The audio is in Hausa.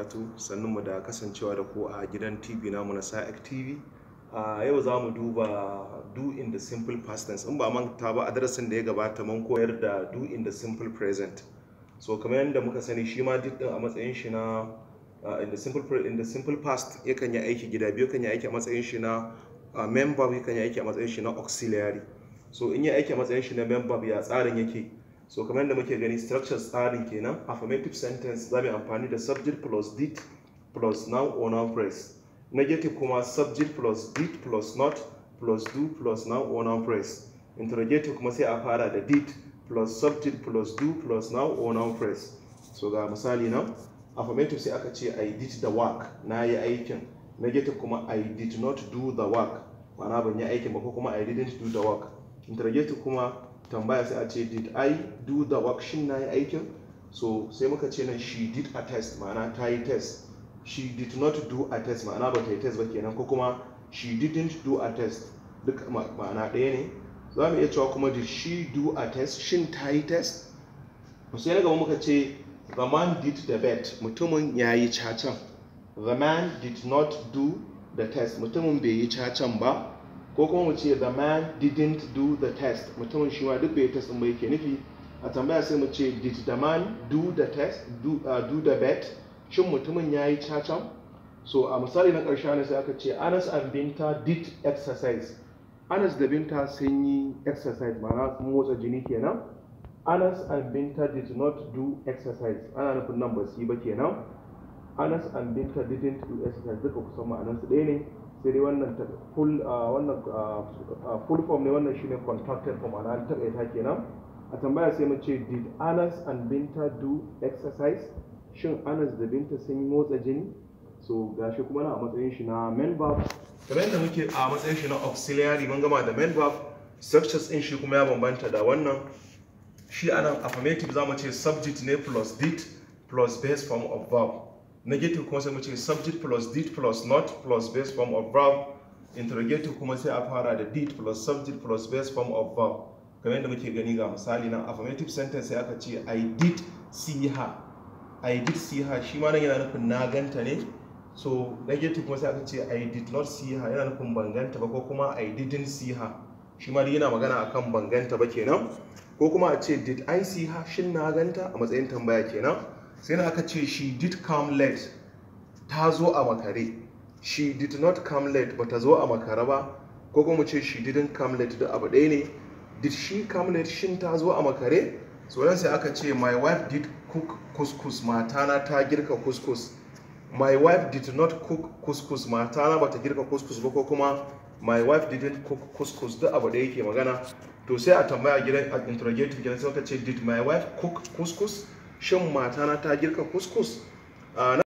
barakatu sannan mu da kasancewa da ku a gidan tv namu na sa'ak tv a yau za mu duba do in the simple past tense in ba manta ba a darasin da ya gabata mun koyar da do in the simple present so kamar yadda muka sani shi ma duk din a matsayin shi na uh, in the simple pre- in the simple past yakan yi aiki gida biyu kan yi aiki a matsayin shi na uh, member yakan yi aiki a matsayin shi na auxiliary so in yi aiki a matsayin shi na member ya tsarin yake so kamar yadda muke gani structure tsarin kenan affirmative sentence za mu yi amfani da subject plus did plus noun or noun phrase negative kuma subject plus did plus not plus do plus noun or noun phrase interrogative kuma sai a fara da did plus subject plus do plus noun or noun phrase so ga misali nan affirmative sai aka ce i did the work na yi aikin negative kuma i did not do the work ma'ana ban yi aikin ba ko kuma i didn't do the work interrogative kuma tambaya sai a ce did i do the work shin na yi aikin so sai muka ce nan she did a test ma'ana ta yi test she did not do a test ma'ana ba ta yi test ba kenan ko kuma she didn't do a test duk ma'ana ɗaya ne za mu iya cewa kuma did she do a test shin ta yi test sai na gaba muka ce the man did the bet mutumin ya yi cacan the man did not do the test mutumin bai yi cacan ba ko kuma mu ce the man didn't do the test mutumin shi ma duk bai test ba yake nufi a tambaya sai mu ce did the man do the test do, uh, do the bet shin mutumin ya yi cacan so a misali na ƙarshe ne sai aka ce anas and binta did exercise anas da binta sun yi exercise ma'ana sun motsa jini kenan anas and binta did not do exercise ana nufin nan ba su yi ba kenan anas and binta didn't do exercise duka kusan ma'anansu ɗaya ne sai dai wannan full wannan full form ne wannan shine contracted form ana an taƙaita kenan a tambaya sai mu ce did anas and binta do exercise shin anas da binta sun yi motsa jini so gashi kuma na a matsayin shi na main verb kamar yadda muke a matsayin shi na auxiliary mun gama da main verb structures din shi kuma ya bambanta da wannan shi anan affirmative zamu ce subject ne plus did plus base form of verb negative kuma sai mu ce subject plus did plus not plus base form of verb interrogative kuma sai a fara da did plus subject plus base form of verb kamar yadda muke gani ga misali nan affirmative sentence sai aka ce i did see her i did see her shi ma nan yana nufin na ganta ne so negative kuma sai aka ce i did not see her yana nufin ban ganta ba ko kuma i didn't see her shi ma yana magana akan ban ganta ba kenan ko kuma a ce did i see her shin na ganta a matsayin tambaya kenan sai na aka ce she did come late ta zo a makare she did not come late ba ta zo a makare ba ko kuma ce she didn't come late da abu ɗaya ne did she come late shin ta zo a makare so nan sai aka ce my wife did cook couscous matana ta girka couscous my wife did not cook couscous matana bata girka couscous ba ko kuma my wife didn't cook couscous duk abu da yake magana to sai a tambaya gidan a interrogative gidan sai ka ce did my wife cook couscous shin matana ta girka couscous